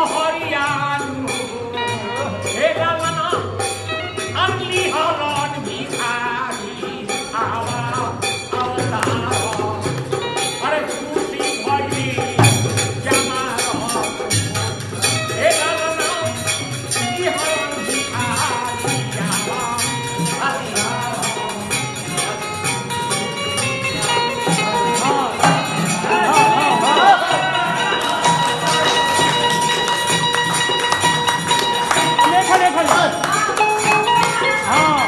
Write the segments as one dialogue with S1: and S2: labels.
S1: पहरियानु हे लालना अगली हरण भिखारी आवा अवतार अरे खुशी भइली जमार हे लालना अगली हरण भिखारी आवा अवतार
S2: देखा देखा हाँ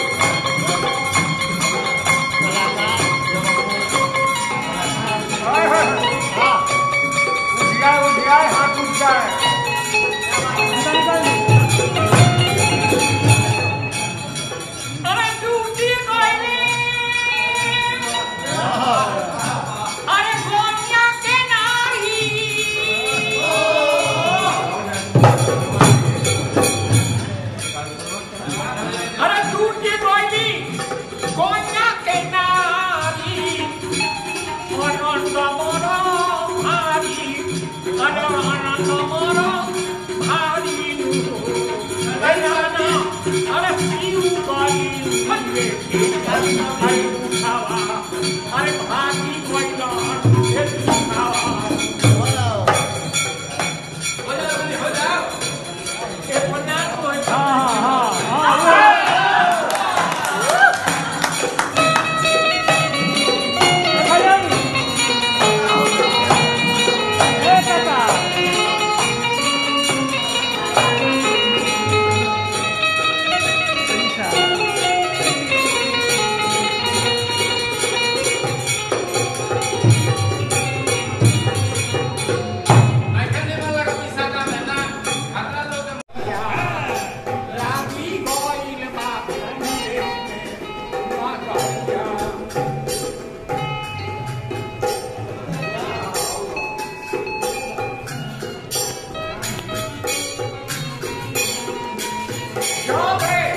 S1: उठिया उठिया हाथ उठ जाए अरे टूटी गइली अरे गोनिया के नाही अरे टूटी गइली गोनिया के नारी अनंत मोर भारी अरे अनंत मोर भारी अरे अरे पीऊ गई भगे अरे उठावा अरे भागी गइला हे उठावा ए पन्ना तो
S2: हाँ हाँ हाँ देखा जाए ए काका
S1: रागी गइल बा जब रे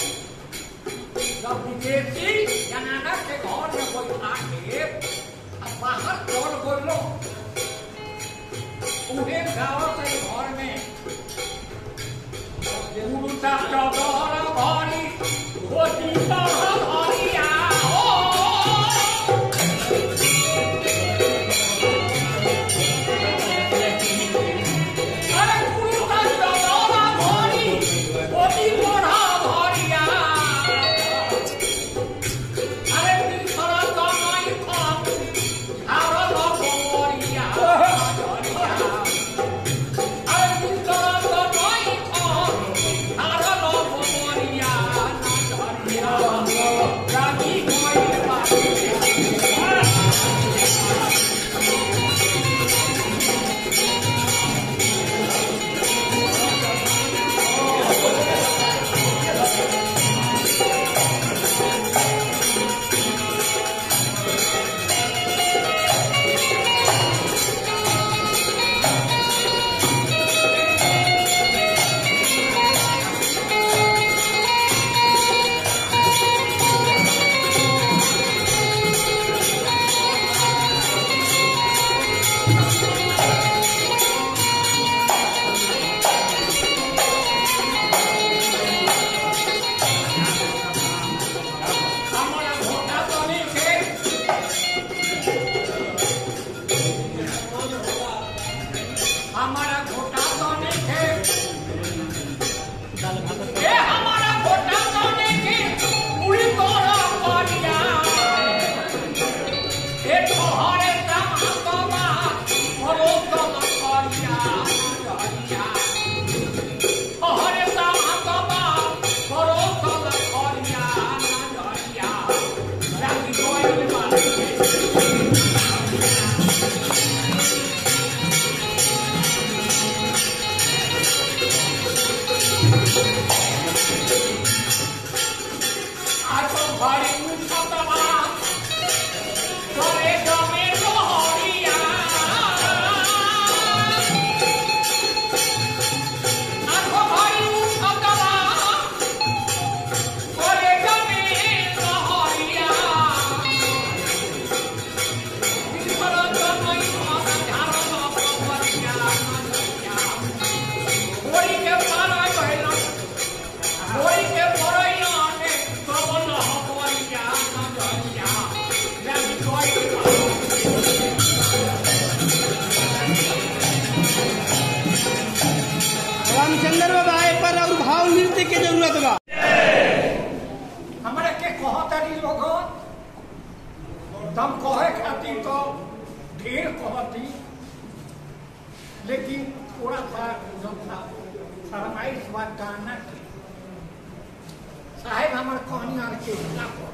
S1: जब विदेशी कनाडा के घर में कोई आके अब बाहर चल बोलो उहे गाँव के घर में उड़ता चदर भरी खोटी तरह भरिया अरे उड़ता चदर भरी खोटी तरह भरिया अरे तीसरा कमाई खाप आरो न भरिया अरे तीसरा कमाई खाप आरो न भरिया रागी गइल बा हमारा घोटा तो नहीं थे हमारा घोटा तो नहीं थे ए हमारा घोटा तो नहीं थे पूरी तोरा करिया ए तोहरे काम कमा भरो कम करिया करिया तोहरे काम कमा भरो कम करिया करिया रागी कोई बात आज तो भारी उठतवा करे जमे लोहरिया
S3: रामचंद्र बाबा ए पर और भाव नृत्य के जरूरत बा
S1: हमारे के कहतरी लोग तम कहे खातिर तो ढेर कहती लेकिन थोड़ा सा जो था फरमाइश बा गाना के साहेब हमार कहानी आर के हिस्सा पर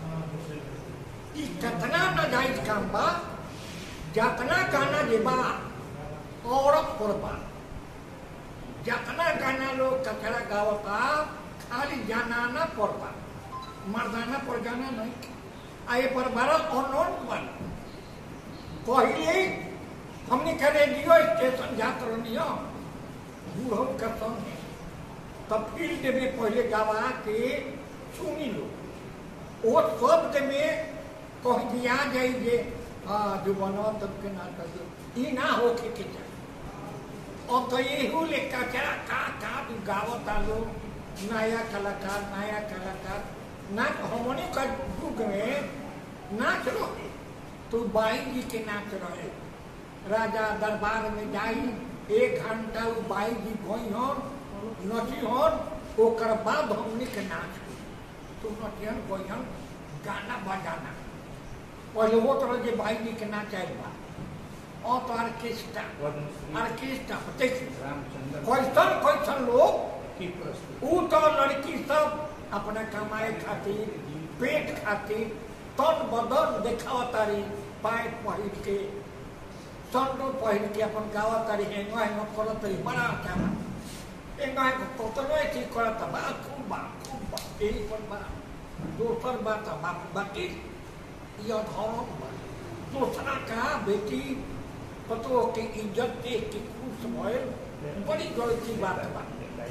S1: ई कतना नाजायज काम बा जतना गाना जे बा औरत पर बा जतना गाना लोग कचरा गावता खाली जनाना पर बा मर्दाना पर गाना नहीं आ ये पर बड़ा अनोन बन पहले हमने के रेडियो स्टेशन जात रहनी हो बूढ़ो के संगे तब फील्ड में पहले गवा के सुनी लो वो शब्द में कह दिया जाए जे हाँ जो बनो तब के ना कर दो ई ना होके के चाहिए अब तो यही ले कचरा का का तू गावत आलो नया कलाकार नया कलाकार ना हमने का युग में नाच रहे तो बाई जी के नाच रहे राजा दरबार में जाई एक घंटा वो बाई जी गई हन नची हन ओकर बाद हमने के नाच हुई। तो नचियन गई हन गाना बजाना पहले वो तरह जे बाई जी के नाच आयल बा और तो ऑर्केस्ट्रा ऑर्केस्ट्रा देखिए कैसन कैसन लोग ऊ तो लड़की सब अपना कमाए खातिर पेट खातिर तन बदन देखाव तारी पैंट पहिर के संडो पहिर के अपन गावा तारी हेंगो हेंगो करत तारी बड़ा अच्छा बा हेंगो हेंगो कतनो ऐसी करत बा खूब बा खूब बा यही पर बा दोसर बात बा बाकी यह धर्म बा दूसरा का बेटी पतो के इज्जत देख के खुश भइल बड़ी गलती बात बा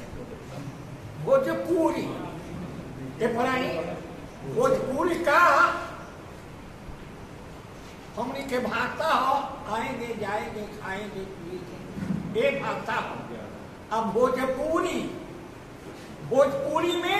S1: भोजपुरी ये पढ़ाई भोजपुरी का हमने के भाषा हो आएंगे जाएंगे खाएंगे पिएंगे ये भाषा हो अब भोजपुरी भोजपुरी में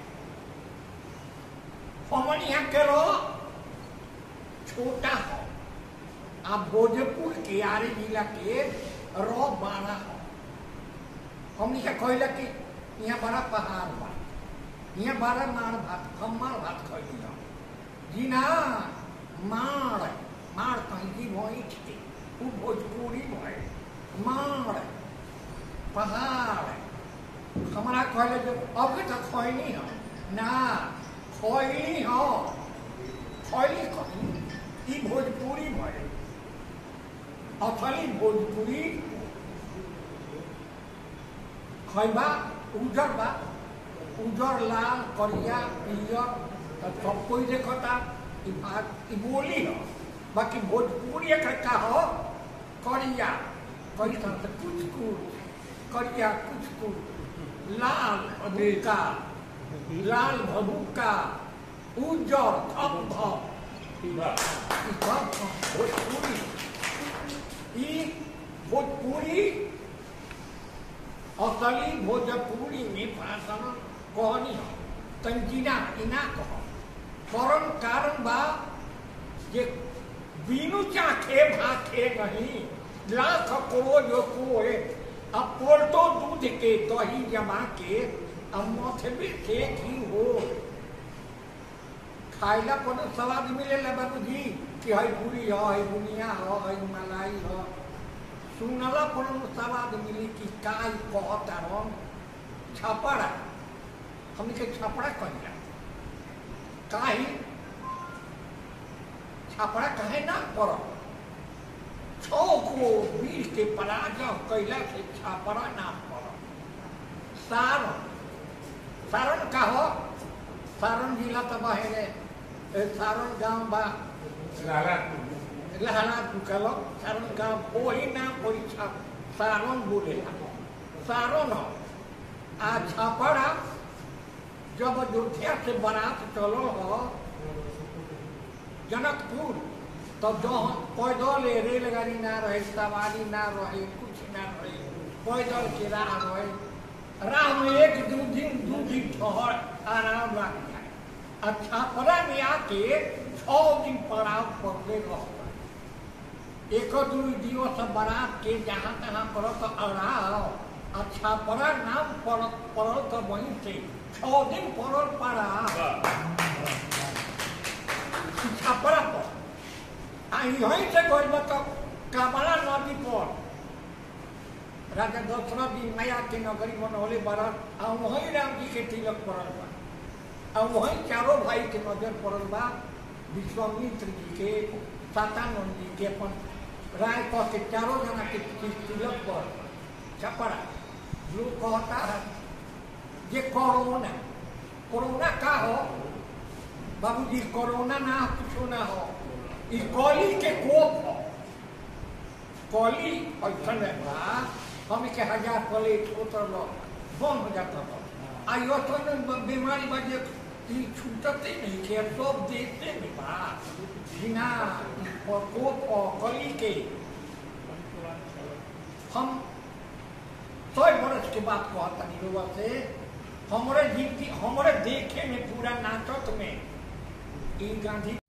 S1: हमन यहाँ के रो छोटा हो अब भोजपुर के आरे जिला के रो बारह हो हमने के कहला कि यहाँ बड़ा पहाड़ बा यहाँ बड़ा मार भात हम मार भात खैली हम जी ना मार मार कहीं जी भई थे वो भोजपुरी भय मार पहाड़ हमारा कहले जो अब तो खैनी हो ना खैली हो खैली कहीं ई भोजपुरी भय असली भोजपुरी खैबा उजर बा उजर लाल करिया पियर तो सब कोई देखता ई बात ई बोली हो बाकी भोजपुरी एक का हो करिया करिया तो कुछ कुछ करिया कुछ कुछ लाल भभूका लाल भभूका उजर थप थप ई सब भोजपुरी ई भोजपुरी असली भोजपुरी में भाषण कहनी हो तंजीना इना कह कारण कारण बा जे बीनु चाखे भाखे नहीं लाख करोड़ जो कोए अब पोल्टो दूध के दही जमा के अब मथबे से घी हो खाइला पर स्वाद मिलेला बाबू जी कि हई पूरी हो हई बुनिया हो हई मलाई हो सुनला पर स्वाद मिली कि काई कहता रम छपड़ा हमने के छपड़ा कहिला काई छपड़ा कहे ना पड़ छो को वीर के पराजय कैला से छपड़ा ना पड़ सारण सारण का हो सारण जिला तो बहेरे सारण गांव बा लहरा चुकल सारण गांव कोई ना कोई छप सारण बोले सारण हो आ छपड़ा जब अयोध्या से बारात चलो हो जनकपुर तो जो पैदल रेलगाड़ी ना रहे सवारी ना रहे कुछ ना रहे पैदल के राह रहे राह में एक दू दिन दू दिन ठहर आराम लग जाए अच्छा परा में आके छो दिन पड़ाव पड़ले रहता एक दू दिवस बारात के जहाँ तहाँ करत अड़ाव अच्छा पड़ा नाम पड़ल पड़ल तो वहीं से छः दिन पड़ल पड़ा छापड़ा पर आ यहीं से गई मतलब कामला नदी पर राजा दशरथ जी माया के नगरी बनौले बड़ा आ वहीं राम जी के तिलक पड़ल बा आ वहीं चारों भाई के नजर पड़ल बा विश्वामित्र जी के सातानंद जी के अपन राय कह के चारों जना के तिलक पर छपड़ा लोग कहता है ये कोरोना कोरोना का हो बाबूजी कोरोना ना कुछ ना हो ई कली के कोप हो कली ऐसा बा हम के हजार प्लेट उतर लो बम हो जाता हो आ यो तो न बीमारी बजे ई छूटते नहीं के सब देते नहीं बा बिना कोप और कली के हम सौ बरस के बाद कहता निरुआ से हमारे जिंदगी हमारे देखे में पूरा नाटक में ई गांधी